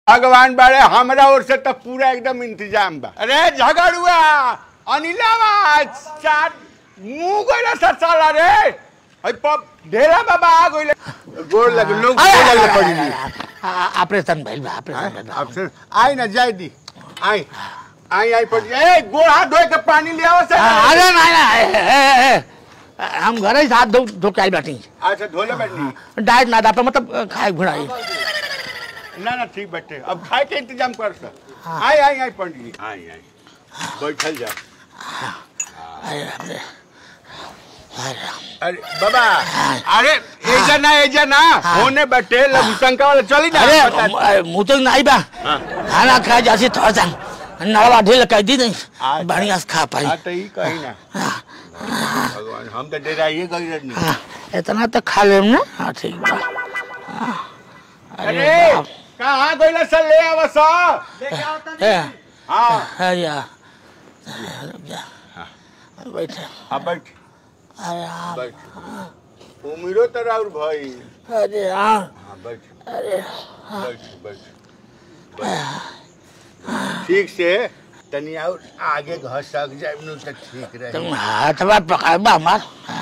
भगवान बाड़े हमरा ओर से तो पूरा एकदम इंतजाम बा अरे झगड़ुआ अनिलावा चार मुंह गइला सर साला रे अई पप ढेला बाबा आ गइले गोड़ लग लोग गोड़ लग पड़ी ऑपरेशन भइल बा ऑपरेशन भइल बा अब से आई ना जाय दी आई आई आई पड़ी ए गोड़ हाथ धोए के पानी ले आओ सर आ, अरे नहीं ना ए, ए, ए, हम घरे ही हाथ धो धो के आई बाटी अच्छा धोले बैठनी डाइट ना दापे मतलब खाए घुड़ाई ना ना ठीक बैठे अब खाए के इंतजाम कर सर आई आई आई पंडित जी आई आई बैठल जा अरे बाप रे। अरे अरे बाबा अरे एजा ना एजा ना होने बैठे लघु शंका वाला चली ना अरे बता- म- मुँह तो नहीं बा हाँ। खाना खाए जासी थोड़ा सा नड़वा ढील कह दी नहीं अच्छा। बढ़िया से खा पाई हाँ तो ही कही ना भगवान हम तो डेराइए गई रहनी हाँ, इतना तो खा लेम ना हाँ ठीक बा हाँ, अरे अरे बाप। कहाँ गइला सर ले आवा सर ए, हाँ अरे यार रुक जा बैठे हाँ बैठ अरे हाँ बैठ उमिरो तो राउर भाई अरे हाँ हाँ बैठ अरे बैठ बैठ बैठ। ठीक से तनी और आगे घसक जाए नु तो ठीक रहे तुम हाथ बात पकाए बा हमार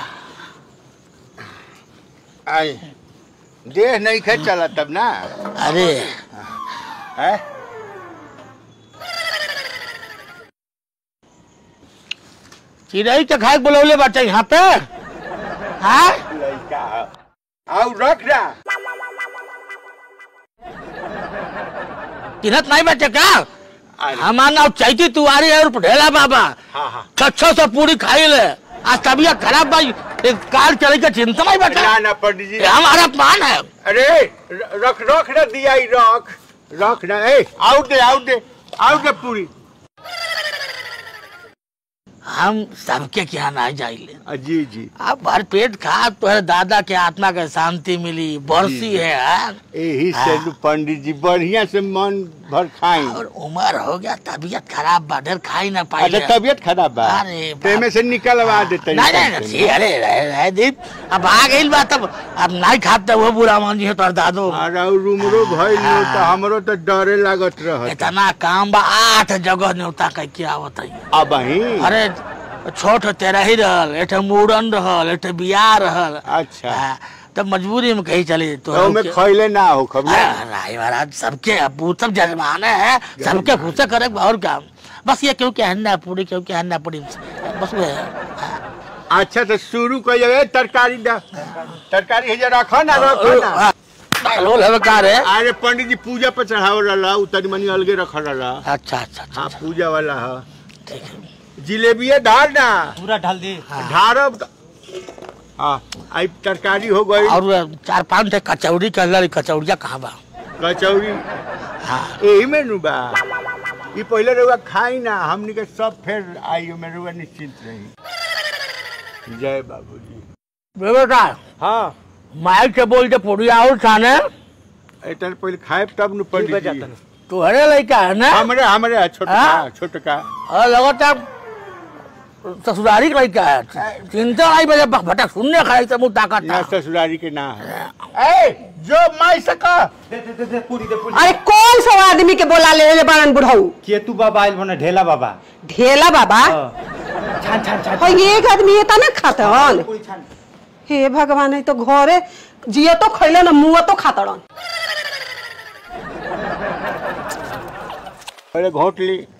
आई देह नहीं खे चला तब ना अरे है चिड़ई के खाए बोलौले बाटे यहाँ पे हाँ लड़का आओ रख ना चिन्हत नहीं बाटे का अरे, हमार नाम चैती तुआरी है और ढेला बाबा हाँ हाँ छो से पूरी खाई ले आज तबीयत खराब भाई एक कार चले के चिंता नहीं बैठा ना ना पंडित जी ये हमारा पान है अरे र- रख रख ना दिया ही रख रख ना ए आउट दे आउट दे आउट दे पूरी हम सबके क्या ना जाइले आ, जी जी अब भर पेट खा तो है दादा के आत्मा के शांति मिली बरसी है हाँ? यही से हाँ। पंडित जी बढ़िया से मन भर खाई और उम्र हो गया तबीयत खराब बा ढेर खाई ना पाई अच्छा तबीयत खराब बा अरे बाप। तेमे से निकलवा देते नहीं नहीं नहीं जी, अरे रह रह दीप अब आ गई बात अब अब नहीं खाते वो बुरा मान जी है तोर दादो अरे और उमरो भइल नो तो हमरो तो डरे लागत रहत इतना काम बा आठ जगह न्योता कह के आवत है अब ही अरे छोट तेरह ही रहल एक मूड़न रहल एक बियाह रहल अच्छा हाँ, तब मजबूरी में कहीं चली तो तो में खैले ना हो खबर राय महाराज सबके अबू सब जजमाने हैं सबके खुश करे और काम बस ये क्यों क्या हन्ना पूरी क्यों क्या हन्ना पूरी बस वो है हाँ। अच्छा तो शुरू कर जाए तरकारी दा तरकारी है जा रखो ना रखो ना हाँ, लोल है का रे अरे पंडित जी पूजा पर चढ़ाव रहा उतनी मनी अलगे रख रहा अच्छा अच्छा अच्छा हाँ पूजा वाला है ठीक है जिलेबिया धार ना पूरा ढाल दी ढारब त- हाँ आई तरकारी हो गई और चार पांच थे कचौड़ी कर लड़ी कचौड़िया कहाँ बा कचौड़ी हाँ यही में नु बा ये पहले रहुआ खाई ना हमनी के सब फिर आई में रहुआ निश्चिंत रही जय बाबूजी बेटा हाँ माइक के बोल के पुड़िया और खाने इतने पहले खाए तब नु पंडित जी तू हरे लड़का है ना हमरे हमरे छोटका हाँ? छोटका और लगातार ससुरारी का लड़का है चिंता नहीं बजे भटक सुनने खाई से मुँह ताकत ना था ससुरारी के ना है ए जो माई सका अरे कौन सा आदमी के बोला ले ले बारन बुढ़ऊ केतु बाबा आयल बने ढेला बाबा ढेला बाबा छान छान छान और एक आदमी ये तना खातन पूरी छान हे भगवान है तो घरे जियो तो खैले न मुँह तो खातड़न पहले घोट ली